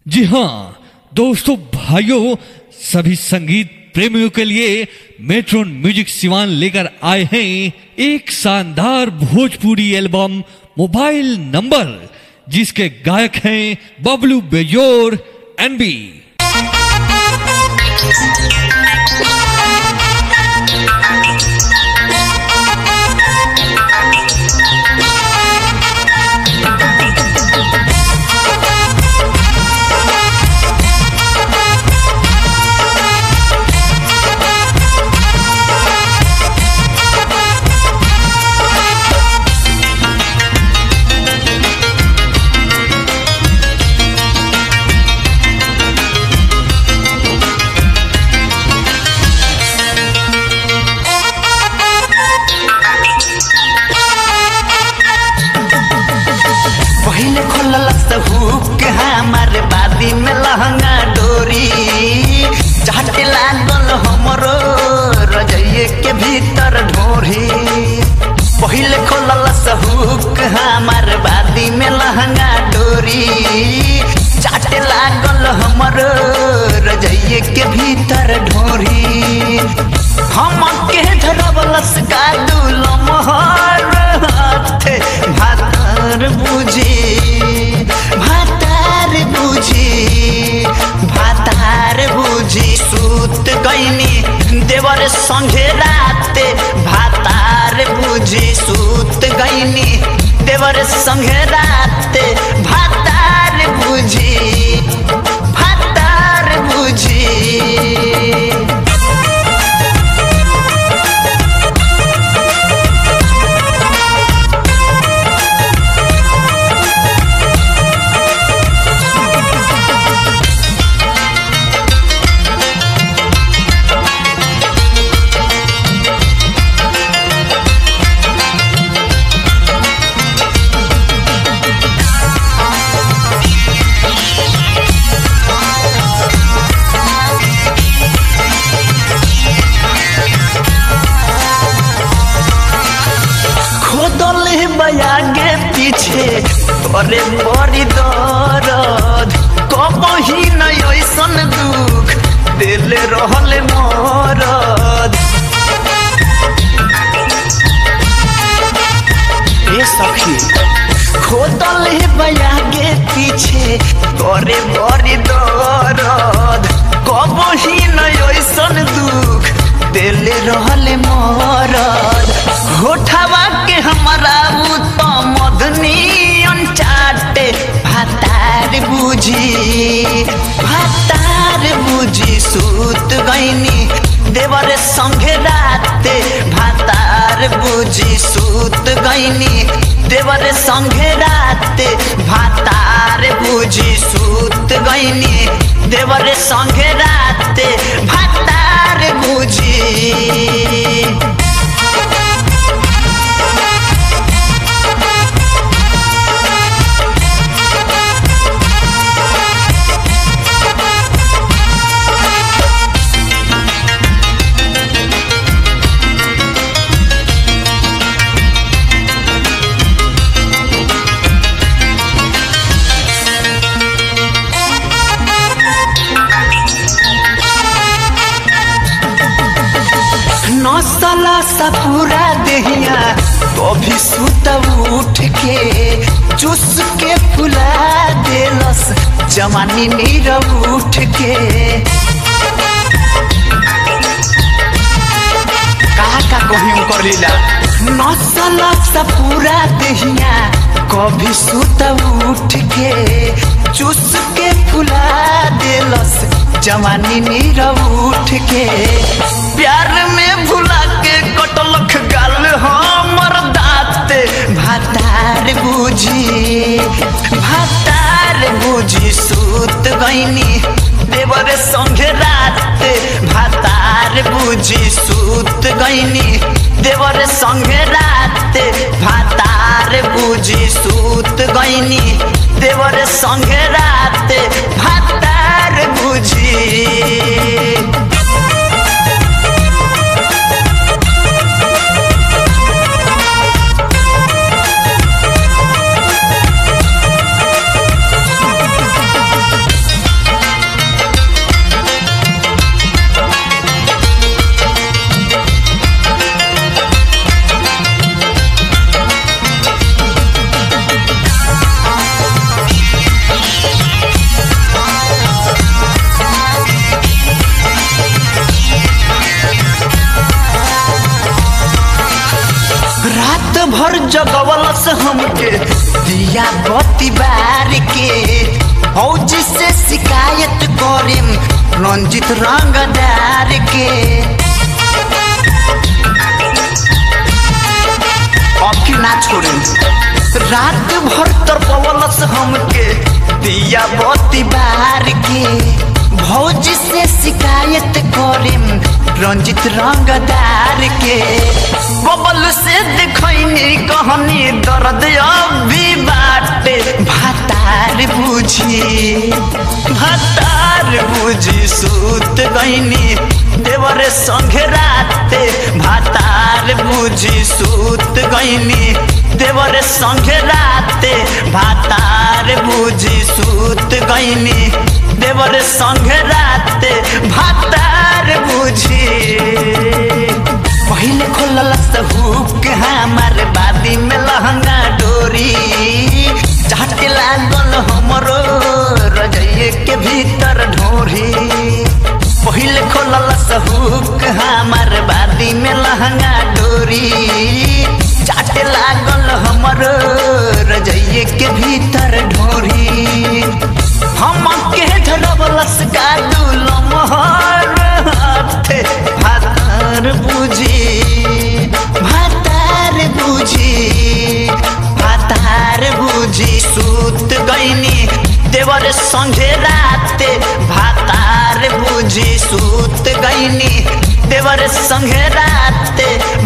जी हाँ दोस्तों भाइयों सभी संगीत प्रेमियों के लिए मेट्रोन म्यूजिक सिवान लेकर आए हैं एक शानदार भोजपुरी एल्बम मोबाइल नंबर जिसके गायक हैं बबलू बेजोर एनबी पहिले खोलल हुक हमार बादी में लहंगा डोरी चाटे लागल हमरो रजइये के भीतर ढोरी पहिले खोलल हुक हमार बादी में लहंगा डोरी चाटे लागल हमरो रजइये के भीतर ढोरी हम के धरबलस का दुल मोहर हाथे भातर बुझी भातार बुझी भातार बुझी सूत गईनी देवर संगे राते भातार बुझी सूत गईनी देवर संगे राते भातार बुझी भातार बुझी खोदले बयागे पीछे तोरे बड़ी दर्द कबही न ऐसन दुख दिल रहल मरद ए सखी खोदले बयागे पीछे तोरे बड़ी दर्द कबही न ऐसन दुख दिल रहल मरद होठवा के हमारा उ तो मदनी अनचाटे भातार बुझी भातार बुझी सूत गईनी देवर संगे राते भातार बुझी सूत गईनी देवर संगे राते भातार बुझी सूत गईनी देवर संगे राते भातार बुझी नौसला सा पूरा देहिया कभी सुत उठ के चुस के फुला देलस जवानी नीरव उठ के कहा का कहीं कर लीला नौसला सा पूरा देहिया कभी सुत उठ के चुस के फुला देलस जवानी नीरव उठ के प्यार में भुला के कटलख गाल हमर दाँत भातार बुझी भातार बुझी सूत गईनी देवर संगे रात भातार बुझी सूत गईनी देवर संगे रात भातार बुझी सूत गईनी देवर संगे रात भातार बुझी जगवलस हमके दिया बत्ती बार के फौजी से शिकायत करेम रंजित रंगदार के अब की ना छोड़े रात भर तरपवलस हमके दिया बत्ती बार के भौजी से शिकायत करेम रंजित रंगदार के बबल से देखनी कहनी दर्द अभी बाटे भातार बुझी भातार बुझी सूत गईनी देवरे संगे राते भातार बुझी सूत गईनी देवरे संगे राते भातार बुझी सूत गईनी देवर संग राते भातार बुझी पहले खोलल हुक हमार बादी में लहंगा डोरी चाटे लागल हमरो रजइए के भीतर ढोरी पहले खोलल हुक हमार बादी में लहंगा डोरी चाटे लागल हमरो रजइए के भीतर ढोरी हम के धरबलस का दुलमहर हाथे भातार बुझी भातार बुझी भातार बुझी सूत गईनी देवर संझे राते भातार बुझी सूत गईनी देवर संघे राते